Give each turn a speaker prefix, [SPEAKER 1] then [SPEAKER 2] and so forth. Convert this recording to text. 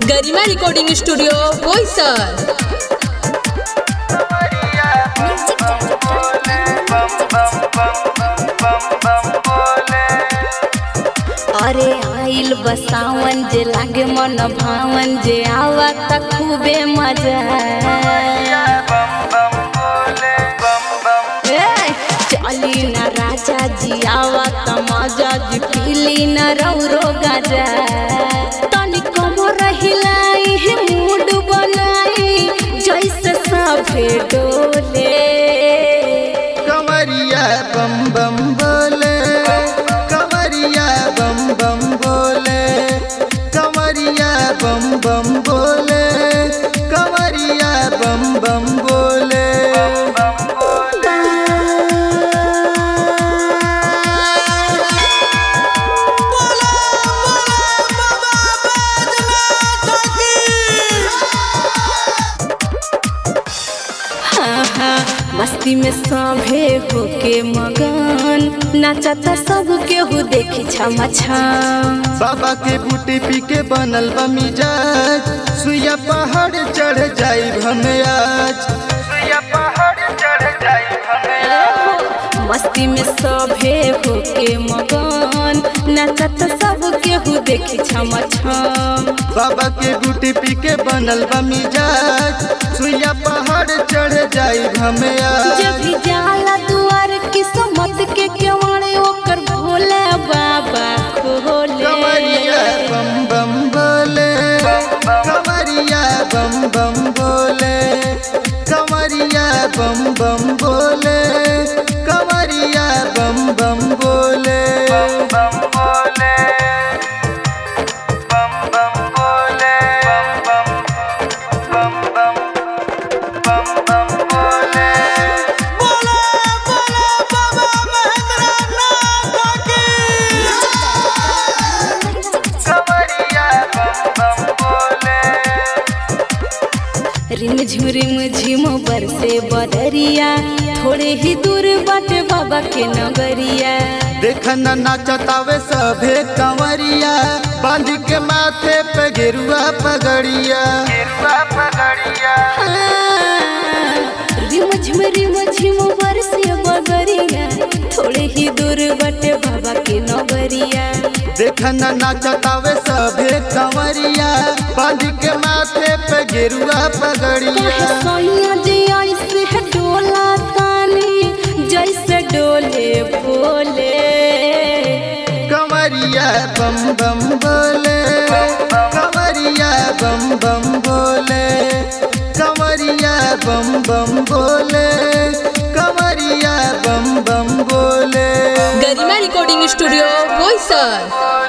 [SPEAKER 1] गरिमा recording studio Boisar
[SPEAKER 2] अरे आइल बसावन जे लागे मन भावन जे आवा त खूबे मजा ए, चली न राजा जी आवा त मजा जी पीली न रौरो गाजा तनी कमर हिलाई है मूड बनाई जैसे सभे डोले
[SPEAKER 3] कमरिया बम बम बोले कमरिया बम बम बोले कमरिया बम बम बोले कमरिया बम बम बोले
[SPEAKER 2] हाँ, हाँ, मस्ती में सभे होके मगन नाचता सब केहू देखी छम छम
[SPEAKER 3] बाबा के बूटी पी के बनल बा मिजाज सुइया पहाड़ चढ़ जाई हमें आज सुइया पहाड़ चढ़ जाई हमें
[SPEAKER 2] मस्ती में सभे होके मगन नाचता सब केहू देखी छम छम
[SPEAKER 3] बाबा के बूटी पी के बनल बा मिजाज सुइया पहाड़ चढ़ जाई हमें आज
[SPEAKER 2] जब भी जाला दुआर किस्मत के केवाड़े ओकर भोले बाबा खोले
[SPEAKER 3] कमरिया बम बम बोले कमरिया बम बम बोले कमरिया बम बम बोले कमरिया बम बम बोले बम बोले बम बम बोले बम बम बम बम बम बम बोले कमरिया बम बम बोले
[SPEAKER 2] रिम झुरिम झिम बरसे बदरिया थोड़े ही दूर बाटे बाबा के नगरिया
[SPEAKER 3] देखन नाचतावे सभे कंवरिया बांध के माथे पे गिरुआ पगड़िया गिरुआ पगड़िया
[SPEAKER 2] हाँ, रिम झिम रिम झिम बरसे बदरिया थोड़े ही दूर बाटे बाबा के नगरिया
[SPEAKER 3] देखन नाचतावे सभे कंवरिया बांध के माथे पे गिरुआ
[SPEAKER 2] कहे
[SPEAKER 3] पगड़िया
[SPEAKER 2] सोनिया जी ऐसे है डोला तानी जैसे डोले बोले
[SPEAKER 3] कंवरिया बम बम बोले कंवरिया बम बम बोले कंवरिया बम बम बोले कंवरिया बम बम बोले
[SPEAKER 1] गरिमा रिकॉर्डिंग स्टूडियो बोईसर